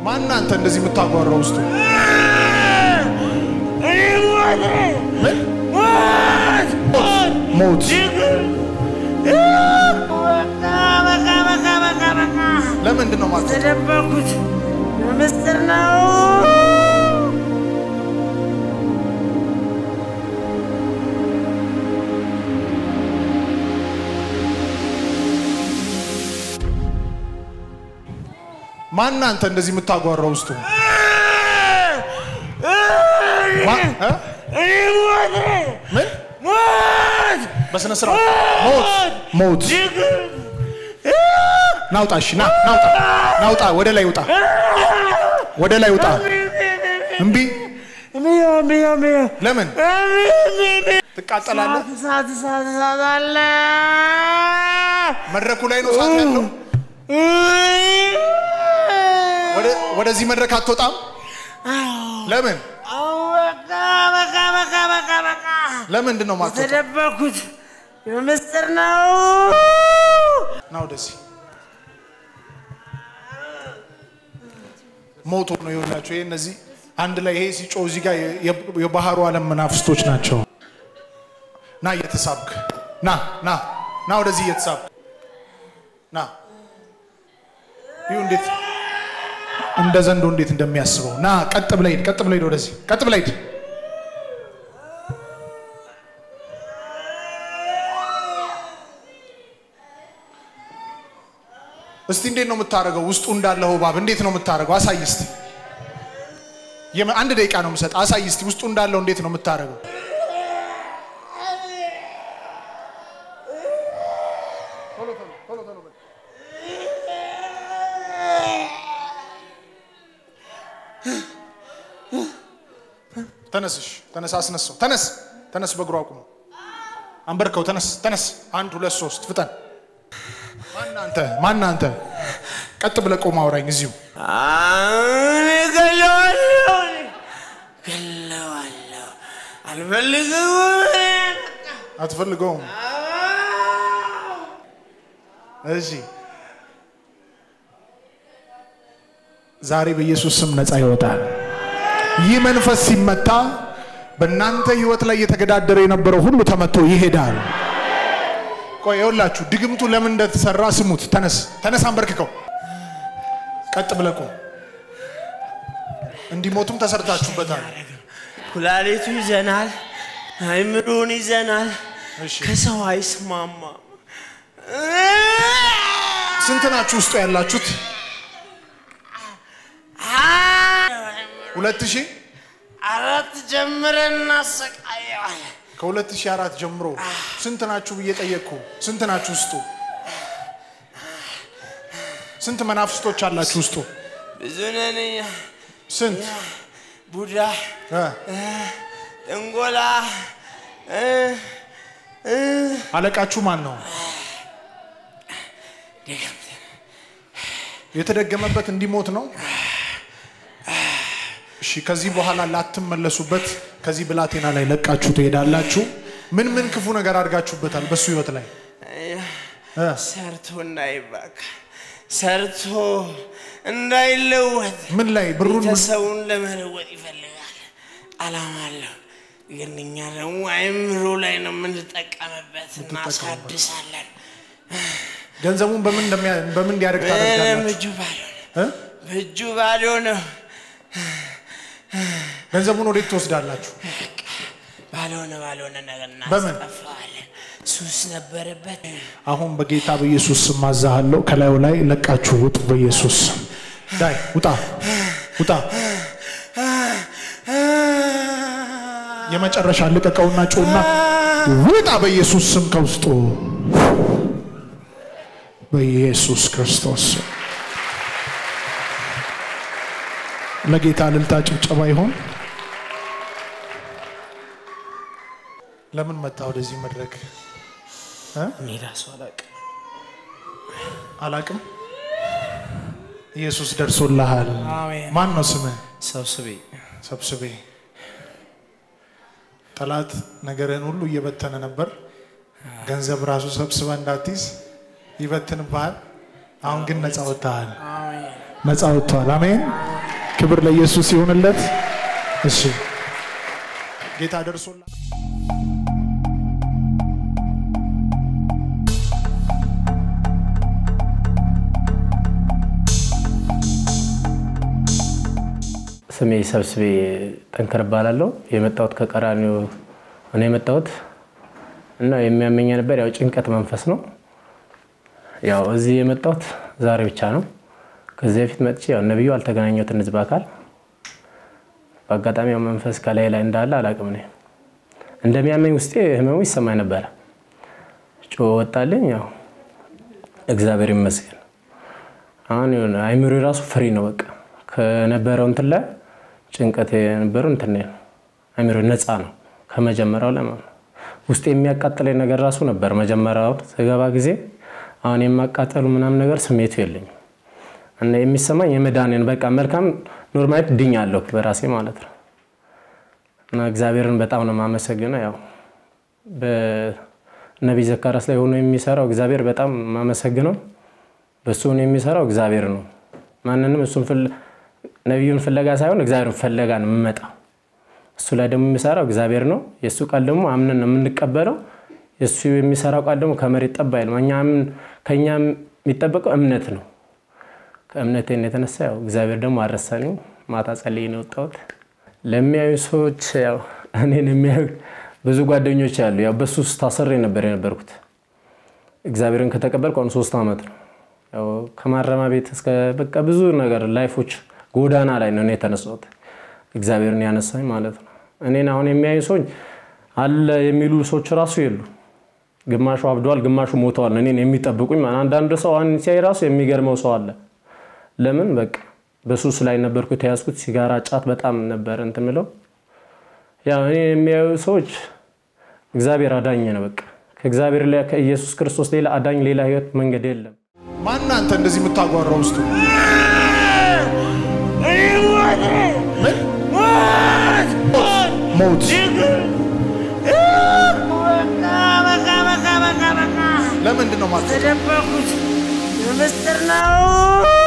ማን አንተ እንደዚህ የምታጓራው ውስጡ ምን ሞት ለምንድን ነው ማለት ተደበኩት ምስጢር ነው። ማን አንተ እንደዚህ የምታጓራው ውስጡ ማ- እ? ምን በስነ ስርዓት ሞት ሞት ናውጣ እሺ ና ናውጣ ናውጣ ወደ ላይ ውጣ ወደ ላይ ውጣ እምቢ ለምን ትቃጠላለህ እሳት እሳት እሳት አለ። መድረኩ ላይ ነው እሳት ያለው ወደ- ወደዚህ መድረክ አትወጣም ለምን በቃ በቃ በቃ በቃ በቃ ለምንድን ነው ማትወጣው ተደበኩት ምስጢር ነው። ና ወደዚህ ሞቶ ነው የሆናቸው ይሄ እነዚህ አንድ ላይ ይሄ ሲጮህ እዚህ ጋር የ- የባህሩ ዓለም መናፍስቶች ናቸው ና እየተሳብክ ና ና ና ወደዚህ እየተሳብክ ና ይሁ እንዴት እንደ ዘንዶ እንዴት እንደሚያስበው ና ቀጥ ብለህ ሂድ ቀጥ ብለህ ሂድ ወደዚህ ቀጥ ብለህ ሂድ እስቲ እንዴት ነው የምታደርገው? ውስጡ እንዳለው እባብ እንዴት ነው የምታደርገው? አሳይ እስቲ። የመ- አንድ ደቂቃ ነው የምሰጥ። አሳይ እስቲ ውስጡ እንዳለው እንዴት ነው የምታደርገው? ተነስሽ፣ ተነስ፣ አስነሳው። ተነስ፣ ተነስ፣ በእግሩ አቁሙ። አንበርከው፣ ተነስ፣ ተነስ። አንድ ሁለት ሶስት፣ ፍጠን። ማን አንተ? ማን አንተ? ቀጥ ብለህ ቆም አውራኝ እዚሁ። አሁን እገለዋለሁ እገለዋለሁ። አልፈልግም። አትፈልገውም? እሺ፣ ዛሬ በኢየሱስ ስም ነፃ ይወጣል። ይህ መንፈስ ሲመታ በእናንተ ህይወት ላይ እየተገዳደረ የነበረው ሁሉ ተመቶ ይሄዳል። ቆይ ይኸውላችሁ፣ ድግምቱ ለምን እንደተሰራ ስሙት። ተነስ፣ ተነስ፣ አንበርክከው። ቀጥ ብለህ ቁም። እንዲሞቱም ተሰርታችሁበታል። ኩላሊቱ ይዘናል፣ አይምሮን ይዘናል። እሺ፣ ከሰው አይስማማም። ስንት ናችሁ ውስጡ ያላችሁት? ሁለት ሺህ አራት ጀምረን እናሰቃየዋለን። ከ2004 ጀምሮ ስንት ናችሁ ብዬ ጠየቅኩ። ስንት ናችሁ ውስጡ? ስንት መናፍስቶች አላችሁ ውስጡ? ብዙ ነን እኛ። ስንት ቡዳ፣ እ? ጥንጎላ እ፣ እ፣ አለቃችሁ ማን ነው? ድግምት የተደገመበት እንዲሞት ነው። እሺ፣ ከዚህ በኋላ ላትመለሱበት ከዚህ ብላቴና ላይ ለቃችሁ ትሄዳላችሁ። ምን ምን ክፉ ነገር አድርጋችሁበታል በሱ ህይወት ላይ እ? ሰርቶ እንዳይባካ ሰርቶ እንዳይለወጥ ምን ላይ ብሩን ምን- ቤተሰቡን ለመለወጥ ይፈልጋል። አላማ አለው። ግን እኛ ደግሞ አይምሮ ላይ ነው የምንጠቀምበት፣ እናሳድሳለን። ገንዘቡን በምን እንደሚያ- በምን እንዲያደርግ ምንም ታደርጋላችሁ? እጁ ባዶ ነው። እ? እጁ ባዶ ነው። ገንዘቡን ወዴት ትወስዳላችሁ? ባልሆነ ባልሆነ ነገር በምን? እናስጠፋዋለን። ሱስ ነበረበት። አሁን በጌታ በኢየሱስ ስም አዛሃለሁ። ከላዩ ላይ ለቃችሁ ውጡ። በኢየሱስ ስም ዳይ ውጣ፣ ውጣ። የመጨረሻ ልቀቀውና ጮና ውጣ። በኢየሱስ ስም ከውስጡ በኢየሱስ ክርስቶስ ስም ለጌታ እልልታ ጭብጨባ ይሆን። ለምን መጣ ወደዚህ መድረክ እ? እኔ እራሱ አላውቅም። አላቅም። ኢየሱስ ደርሶልሃል። አሜን። ማን ነው ስምህ? ሰብስቤ ሰብስቤ። ጠላት ነገርህን ሁሉ እየበተነ ነበር። ገንዘብ ራሱ ሰብስበ እንዳትይዝ ይበትንብሃል። አሁን ግን ነፃ ወጥተሃል። ነፃ ወጥተዋል። አሜን። ክብር ለኢየሱስ ይሁንለት። እሺ ጌታ ደርሶላ ስሜ ሰብስቤ ጠንከር እባላለሁ። የመጣሁት ከቀራኒዮ ነው የመጣሁት እና የሚያመኝ ነበር ያው ጭንቀት መንፈስ ነው። ያው እዚህ የመጣሁት ዛሬ ብቻ ነው። ከዚህ በፊት መጥቼ ያው ነብዩ አልተገናኘሁትም ህዝብ አካል በአጋጣሚ ያው መንፈስ ከላይ ላይ እንዳለ አላቅም። እኔ እንደሚያመኝ ውስጤ ህመሙ ይሰማኝ ነበረ። ጮ ወጣልኝ። ያው እግዚአብሔር ይመስገን አሁን የሆነ አይምሮ ራሱ ፍሪ ነው። በቃ ከነበረው እንትን ላይ ጭንቀት የነበረው እንትን ነው አይምሮ ነፃ ነው ከመጀመሪያው ላይ ማለት ነው። ውስጥ የሚያቃጥለኝ ነገር ራሱ ነበር መጀመሪያው ስገባ ጊዜ። አሁን የማቃጠሉ ምናምን ነገር ስሜቱ የለኝም እና የሚሰማኝ የመዳንን በቃ መልካም ኖርማሊት ድኛለሁ በራሴ ማለት ነው። እና እግዚአብሔርን በጣም ነው የማመሰግነው። ያው በነቢይ ዘካርያስ ላይ ሆኖ የሚሰራው እግዚአብሔር በጣም የማመሰግነው። በሱ ሆኖ የሚሰራው እግዚአብሔር ነው። ማንንም እሱን ነቢዩን ፍለጋ ሳይሆን እግዚአብሔርን ፍለጋ ነው የምመጣው። እሱ ላይ ደግሞ የሚሰራው እግዚአብሔር ነው። የእሱ ቃል ደግሞ አምነን ነው የምንቀበለው። የእሱ የሚሰራው ቃል ደግሞ ከመሬት ጠብ አይልም። ከእኛ የሚጠበቀው እምነት ነው። ከእምነቴን የተነሳ ያው እግዚአብሔር ደግሞ አልረሳኝም። ማታ ጸልዬ ነው የወጣሁት። ለሚያዩ ሰዎች ያው እኔን የሚያዩ ብዙ ጓደኞች ያሉ ያው በሱ ውስጥ ታስሬ ነበር የነበርኩት። እግዚአብሔርን ከተቀበልኩ አሁን ሶስት ዓመት ነው። ያው ከማረሚያ ቤት እስከ በቃ ብዙ ነገር ላይፎች ጎዳና ላይ ነው እኔ የተነሳሁት። እግዚአብሔርን ያነሳኝ ማለት ነው። እኔን አሁን የሚያዩ ሰዎች አለ የሚሉ ሰዎች ራሱ የሉ። ግማሹ አብደዋል፣ ግማሹ ሞተዋል። እኔን የሚጠብቁኝ አንዳንድ ሰው አሁን ሲያይ ራሱ የሚገርመው ሰው አለ። ለምን በቃ በሱስ ላይ ነበርኩ የተያዝኩት። ሲጋራ፣ ጫት በጣም ነበር እንትን የምለው። ያው እኔ የሚያዩ ሰዎች እግዚአብሔር አዳኝ ነው። በቃ ከእግዚአብሔር ላይ ከኢየሱስ ክርስቶስ ሌላ አዳኝ፣ ሌላ ህይወት መንገድ የለም። ማን አንተ እንደዚህ የምታጓራው ውስጡ ሞት ለምንድን ነው ማለት ተደበኩት ምስጢር ነው